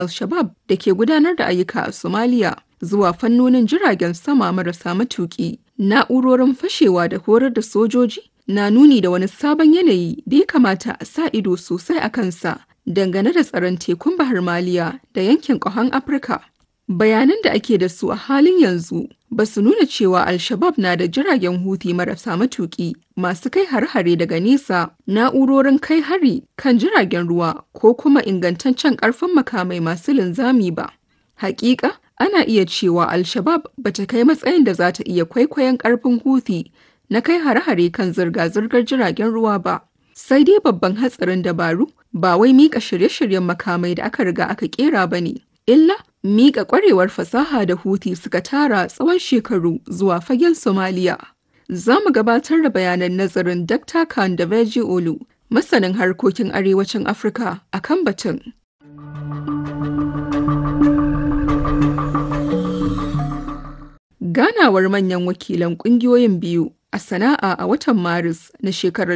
al-Shabab da ke gudanar da ayyuka a Somalia zuwa fannonin jiragen sama marasa matuƙi, na'urorin fashewa da horar da sojoji na nuni da wani sabon yanayi da ya kamata a sa ido sosai a kansa dangane da tsaron tekun Bahar Maliya da yankin ƙahon Afirka. Bayanan da ake da su a halin yanzu ba su nuna cewa Al-Shabab na da jiragen Houthi marasa matuƙi masu kai har-hare daga nesa, na'urorin kai hari kan jiragen ruwa ko kuma ingantaccen ƙarfin makamai masu linzami ba. Hakika, ana iya cewa Al-Shabab ba ta kai matsayin da za ta iya kwaikwayon ƙarfin Houthi na kai hare-hare kan zirga-zirgar jiragen ruwa ba. Sai dai babban hatsarin dabaru ba wai mika shirye-shiryen makamai da aka riga aka kera ba ne, illa mika kwarewar fasaha da Houthi suka tara tsawon shekaru zuwa fagen Somalia. Za mu gabatar da bayanan nazarin Dr. Khan da Veji Olu, masanin harkokin arewacin Afirka a kan batun. Ganawar manyan wakilan ƙungiyoyin biyu a sana'a a watan Maris na shekarar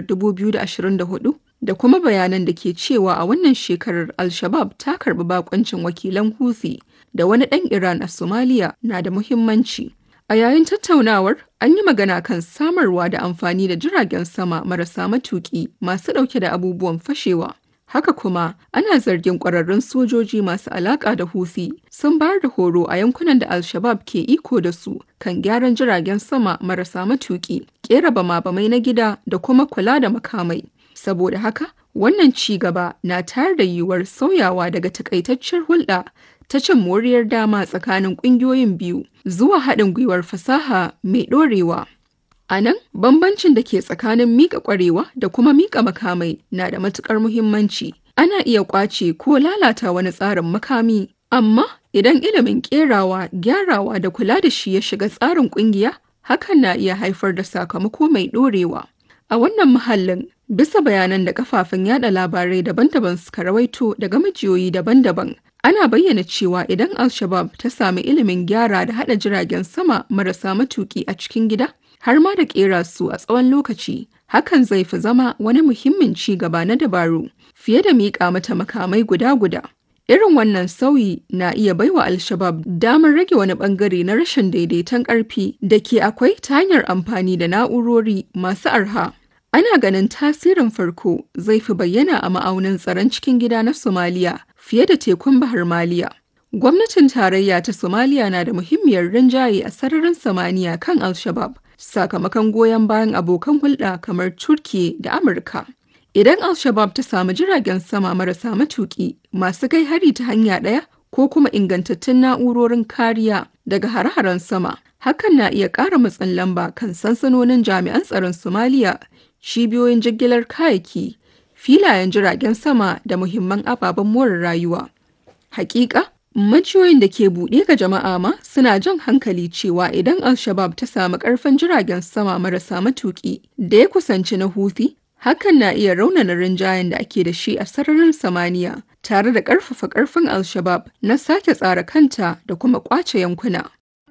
2024 da kuma bayanan da ke cewa a wannan shekarar Al-Shabab ta karbi bakoncin wakilan Houthi da wani ɗan Iran a Somalia na da muhimmanci. A yayin tattaunawar, an yi magana kan samarwa da amfani da jiragen sama marasa matuƙi masu ɗauke da abubuwan fashewa. Haka kuma, ana zargin ƙwararrun sojoji masu alaƙa da Houthi sun bayar da horo a yankunan da Al-Shabab ke iko da su kan gyaran jiragen sama marasa matuƙi, ƙera bama-bamai na gida da kuma kula da makamai. Saboda haka, wannan ci gaba na tayar da yiwuwar sauyawa daga takaitaccen hulɗa ta cin moriyar dama tsakanin ƙungiyoyin biyu zuwa haɗin gwiwar fasaha mai ɗorewa. A nan, bambancin da ke tsakanin miƙa ƙwarewa da kuma miƙa makamai na da matuƙar muhimmanci. Ana iya ƙwace ko lalata wani tsarin makami, amma idan ilimin ƙerawa, gyarawa da kula da shi ya shiga tsarin ƙungiya, hakan na iya haifar da sakamako mai ɗorewa. A wannan mahallin, bisa bayanan da kafafen yada labarai daban-daban suka rawaito daga majiyoyi daban-daban, ana bayyana cewa idan Al-Shabab ta sami ilimin gyara da haɗa jiragen sama marasa matuƙi a cikin gida, har ma da ƙera su a tsawon lokaci, hakan zai fi zama wani muhimmin ci gaba na dabaru fiye da miƙa mata makamai guda-guda. Irin wannan sauyi na iya baiwa Al-Shabab damar rage wani bangare na rashin daidaiton ƙarfi da ke akwai ta hanyar amfani da na'urori masu arha. Ana ganin tasirin farko zai fi bayyana a ma'aunin tsaron cikin gida na Somalia fiye da tekun Bahar Maliya. Gwamnatin tarayya ta Somalia na da muhimmiyar rinjaye a sararin samaniya kan Al-Shabab sakamakon goyon bayan abokan hulɗa kamar Turkiye da Amurka. Idan Al-Shabab ta samu jiragen sama marasa matuƙi masu kai hari ta hanya ɗaya ko kuma ingantattun na'urorin kariya daga hare-haren sama, hakan na iya ƙara matsin lamba kan sansanonin jami'an tsaron Somalia, cibiyoyin jigilar kayayyaki, filayen jiragen sama da muhimman ababen more rayuwa. Hakika, majiyoyin da ke buɗe ga jama'a ma suna jan hankali cewa idan Al-Shabab ta samu ƙarfin jiragen sama marasa matuƙi da ya kusanci na Houthi, Hakan na iya raunana rinjayen da ake da shi a sararin samaniya tare da ƙarfafa ƙarfin Al-Shabab na sake tsara kanta da kuma ƙwace yankuna.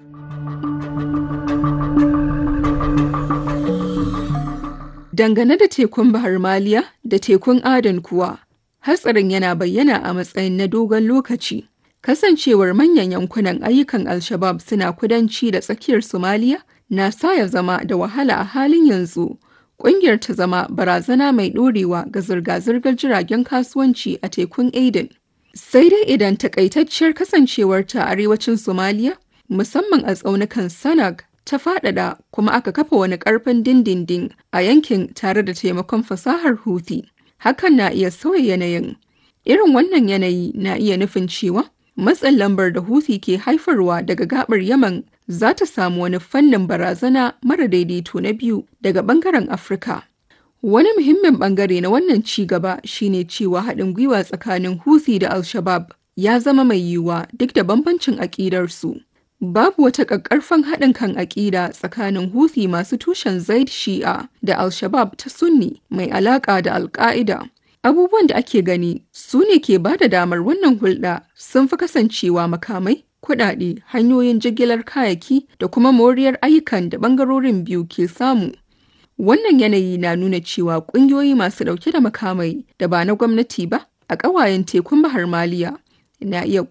Dangane da tekun Bahar Maliya da tekun Adan kuwa, hatsarin yana bayyana a matsayin na dogon lokaci. Kasancewar manyan yankunan ayyukan Al-Shabab suna kudanci da tsakiyar Somaliya na sa ya zama da wahala a halin yanzu. Ƙungiyar ta zama barazana mai ɗorewa ga zirga-zirgar jiragen kasuwanci a tekun Aden. Sai dai idan takaitacciyar kasancewarta a arewacin Somaliya, musamman a tsaunukan Sanag, ta faɗaɗa kuma aka kafa wani ƙarfin dindindin a yankin tare da taimakon fasahar Houthi. Hakan na iya sauya yanayin. Irin wannan yanayi na iya nufin cewa matsin lambar da Houthi ke haifarwa daga gabar Yaman za ta samu wani fannin barazana mara daidaito na biyu daga bangaren Afirka. Wani muhimmin bangare na wannan ci gaba shine cewa haɗin gwiwa tsakanin Houthi da Al-Shabab ya zama mai yiwuwa duk da bambancin aƙidarsu. Babu wata ƙaƙƙarfan haɗin kan aƙida tsakanin Houthi masu tushen Zaid Shi'a da Al-Shabab ta Sunni mai alaƙa da Al-Qaida. Abubuwan da ake gani su ne ke ba da damar wannan hulɗa sun fi kasancewa makamai, kuɗaɗe, hanyoyin jigilar kayayyaki da kuma moriyar ayyukan da ɓangarorin biyu ke samu. Wannan yanayi na nuna cewa ƙungiyoyi masu ɗauke da makamai da ba na gwamnati ba a ƙawayen tekun Bahar Maliya na iya